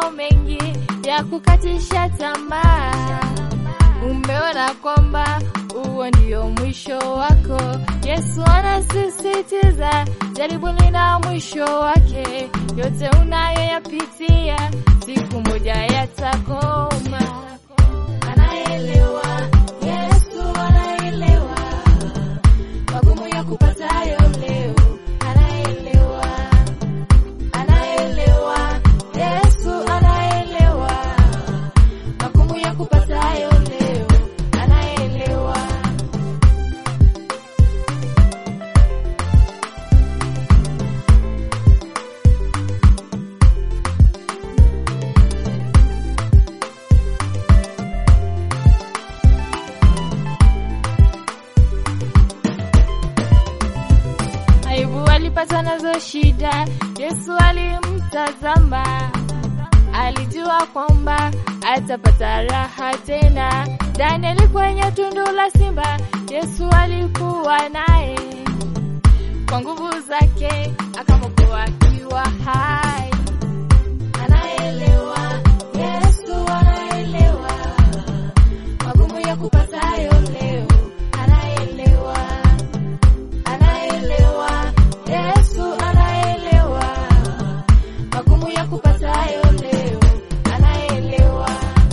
mambo mengi ya kukatisha tamaa. Umeona kwamba huo ndio mwisho wako. Yesu anasisitiza, jaribu lina mwisho wake. Yote unayoyapitia siku moja yatakoma. Anaelewa, Yesu anaelewa magumu ya kupatayo leo. Anaelewa, anaelewa, Yesu anaelewa magumu ya kupatayo leo. Anaelewa. Ayubu alipata nazo shida, Yesu alimtazama, alijua kwamba atapata raha tena. Danieli kwenye tundu la simba, Yesu alikuwa naye, kwa nguvu zake akamwokoa akiwa hai. Anaelewa, Yesu anaelewa magumu ya kupatayo leo, anaelewa anaelewa Yesu anaelewa magumu ya kupatayo leo, anaelewa.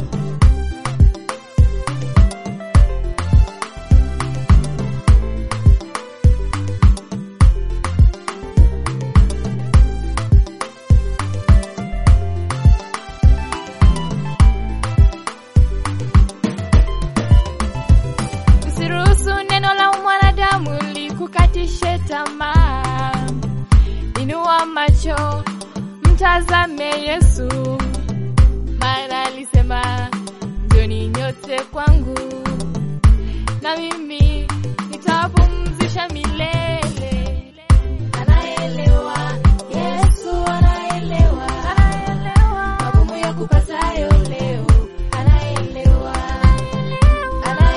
Usiruhusu neno la mwanadamu likukatishe tamaa. Inua macho, mtazame Yesu, maana alisema njoni nyote kwangu, na mimi nitawapumzisha milele. Anaelewa, Yesu anaelewa, magumu ya kupatayo leo, anaelewa,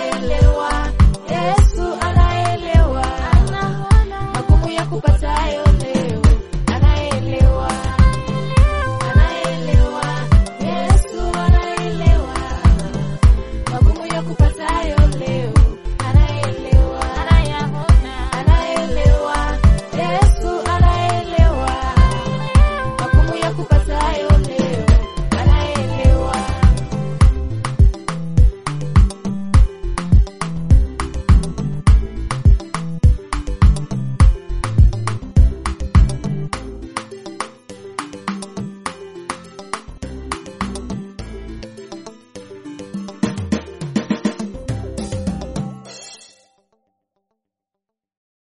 anaelewa, Yesu anaelewa magumu ya kupatayo